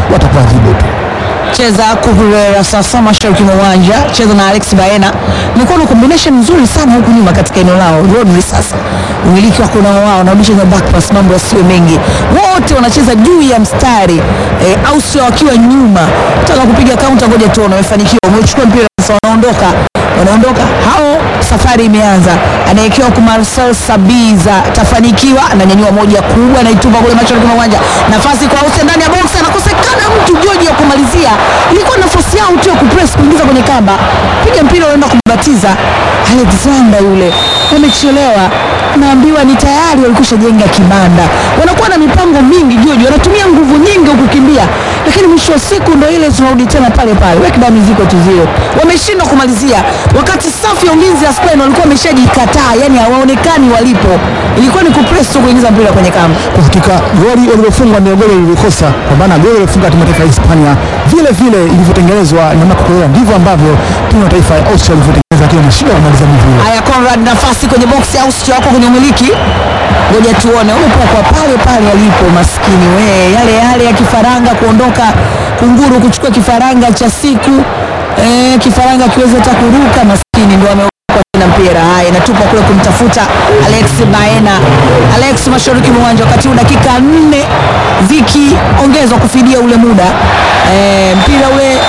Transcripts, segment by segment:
watakuadhibu tu. cheza Kukurera sasa mashariki mwa uwanja, cheza na Alex Baena. Imekuwa na combination nzuri sana huku nyuma katika eneo lao. Rodri sasa umiliki wako na wao, narudisha kwenye back pass, mambo yasiyo mengi, wote wanacheza juu ya mstari eh, au sio, wakiwa nyuma, taka kupiga counter. Ngoja tuone, wamefanikiwa, wamechukua mpira sasa, wanaondoka wanaondoka hao, safari imeanza. Anaekewa kwa Marcel Sabiza, tafanikiwa, ananyanyua moja kubwa, anaituma kule mashariki mwa uwanja, nafasi kwa Hussein ndani ya box, anakosekana mtu George ya kumalizia. Ilikuwa nafasi yao tu ya kupress kuingiza kwenye kamba, piga mpira unaenda kubatiza. Alexander yule amechelewa, naambiwa ni tayari walikwisha jenga kibanda, wanakuwa na mipango mingi George, wanatumia nguvu nyingi kukimbia, lakini mwisho wa siku ndo ile tunarudi tena pale pale, weka damu ziko tu zero, wameshindwa kumalizia, wakati safu ya ulinzi ya Spain walikuwa wameshajikataa, yani hawaonekani walipo. Ilikuwa ni kupress tu kuingiza mpira kwenye kamba. Kwa hakika goli walilofungwa ndio goli lilikosa, kwa maana goli lilofunga timu ya taifa ya Hispania vile vile ilivyotengenezwa na Marco Correa ndivyo ambavyo timu ya taifa ya Austria ilivyotengeneza, lakini wameshindwa kumaliza mivile. Haya, Conrad, nafasi kwenye box ya Austria wako kwenye umiliki, ngoja tuone. Wamepokwa pale pale alipo, maskini we, yale yale ya kifaranga kuondoka, kunguru kuchukua kifaranga cha siku eh, kifaranga akiweza hata kuruka, maskini ndo ameokwa tena mpira. Haya, inatupa kule kumtafuta Alex Baena, Alex mashariki mwa uwanja, wakati huu dakika nne zikiongezwa kufidia ule muda eh, mpira ule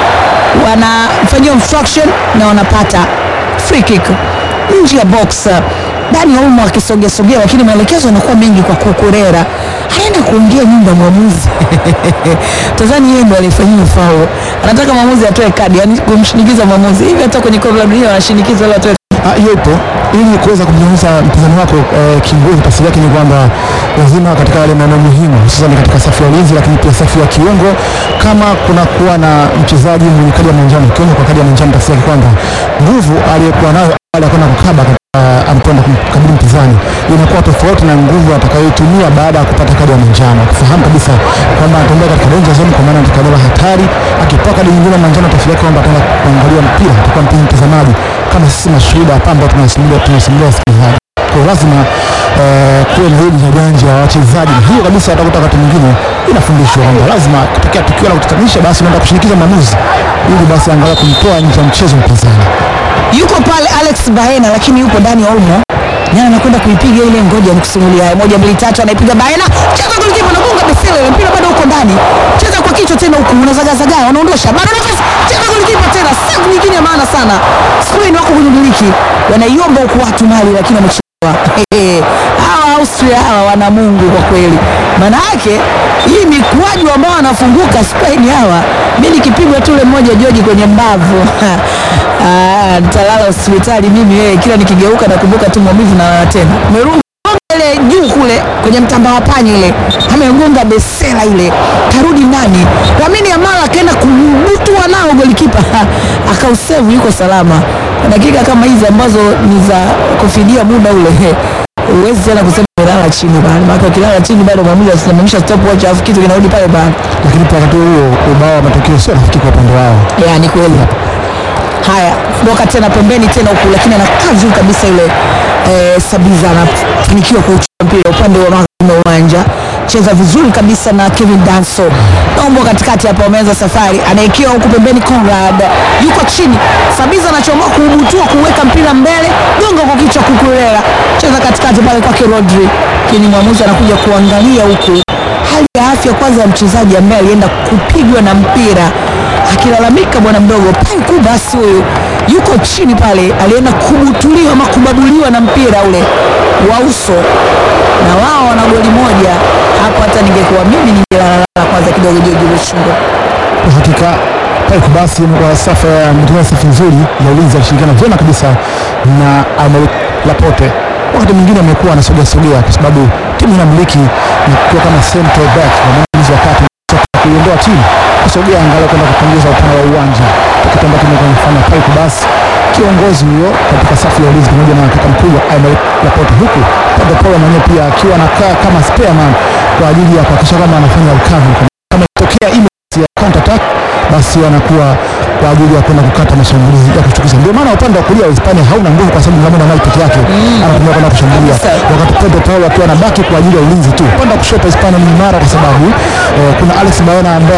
wanafanyia obstruction na wanapata free kick nje ya box. Dani Olmo akisogea sogea, lakini maelekezo yanakuwa mengi kwa Kukurera, anaenda kuingia nyumba mwamuzi tazani, yeye ndo alifanyia foul, anataka mwamuzi atoe kadi, yani kumshinikiza mwamuzi hivi. Hata kwenye kombe la dunia wanashinikiza wale watoe Ah, hiyo ipo ili kuweza kumnyanyusa mpinzani wako eh, kinguvu. Tafsiri yake ni kwamba lazima katika yale maeneo muhimu, hususan katika safu ya ulinzi, lakini pia safu ya kiungo, kama kuna kuwa na mchezaji mwenye kadi ya manjano, kiungo kwa kadi ya manjano, tafsiri yake kwamba nguvu aliyokuwa nayo awali ya kwenda kukaba katika anapoenda kumkabili mpinzani inakuwa tofauti na nguvu atakayoitumia baada ya kupata kadi ya manjano, akifahamu kabisa kwamba anatembea katika danger zone, kwa maana katika eneo la hatari. Akipewa kadi nyingine ya manjano, tafsiri yake kwamba ataenda kuangalia mpira, atakuwa mpenzi mtazamaji kama sisi mashuhuda hapa ambao tunasimulia tunasimulia wasikilizaji. Kwa hiyo lazima eh, kuwe na hili janja ya wachezaji, na hiyo kabisa utakuta wakati mwingine inafundishwa kwamba lazima kutokea tukio la kutatanisha, basi unaenda kushinikiza maamuzi ili basi angalau kumtoa nje ya mchezo mpinzani. yuko pale Alex Baena, lakini yuko Dani Olmo nani anakwenda kuipiga ile. Ngoja nikusimulia haya, moja mbili tatu, anaipiga Baena, cheza golikipa, anagonga besele, ile mpira bado uko ndani, cheza kwa kichwa tena, huku unazagazaga, wanaondosha bado nafasi, cheza golikipa tena, save nyingine ya maana sana. Spain wako kwenye miliki, wanaiomba huku watu mali, lakini wamechelewa. Hawa Austria hawa wana Mungu kwa kweli, maana yake hii mikwaju ambao wanafunguka Spain hawa, mimi nikipigwa tu ule mmoja George kwenye mbavu Ah, nitalala hospitali mimi wewe, kila nikigeuka nakumbuka tu maumivu na lala tena. Umerudi ile juu kule kwenye mtamba wa panya ile, amegonga besela ile, karudi ndani. Lamine Yamal akaenda kubutua nao golikipa akausevu, yuko salama. Dakika kama hizi ambazo ni za kufidia muda ule, huwezi tena kusema umelala chini bali, maana ukilala chini bado mwamuzi asimamisha stopwatch, alafu kitu kinarudi pale pale. Lakini pia wakati huo ubao wa matokeo sio rafiki kwa upande wao. Ya, ni kweli. Haya, ndoka tena pembeni tena huku, lakini anakaa juu kabisa yule eh, Sabiza anafanikiwa kuuchukua mpira upande wa magharibi wa uwanja, cheza vizuri kabisa na Kevin Danso naombo katikati hapa, wameanza safari, anaekewa huku pembeni, Conrad yuko chini, Sabiza anachomoa kuubutua kuweka mpira mbele, gonga kwa kichwa, Kukurera cheza katikati pale kwake Rodri, lakini mwamuzi anakuja kuangalia huku hali ya afya kwanza ya mchezaji ambaye alienda kupigwa na mpira akilalamika bwana mdogo Paiku basi huyu yuko chini pale, alienda kubutuliwa ama kubabuliwa na mpira ule wa uso, na wao wana goli moja hapo. Hata ningekuwa mimi ningelalala kwanza kidogo, George Lushungo. Kwa hakika Paik basi kwa safu ya mtengeneza safu nzuri ya ulinzi alishirikiana vyema kabisa na Aymeric Laporte. Wakati mwingine amekuwa anasogea sogea kwa sababu timu inamiliki na kuwa kama central back na mlinzi wa kati kuiondoa timu kusogea angalau kwenda kupunguza upana wa uwanja, kitu ambacho kimekuwa kufanya Paik basi kiongozi huyo katika safu ya ulinzi pamoja na kaka mkubwa Aymeric Laporte, huku Pedro Porro mwenyewe pia akiwa anakaa kama spare man kwa ajili ya kuhakikisha kwamba anafanya recovery kama ikitokea emergency ya counter attack basi wanakuwa kwa ajili ya kwenda kukata mashambulizi ya kuchukiza. Ndio maana upande wa kulia wa Hispania hauna nguvu, kwa sababu Lamine Yamal peke yake anatumia kwenda kushambulia, Kabisa. wakati Pedro Porro akiwa anabaki kwa ajili ya ulinzi tu. Upande wa kushoto Hispania ni imara, kwa sababu eh, kuna Alex Baena ambaye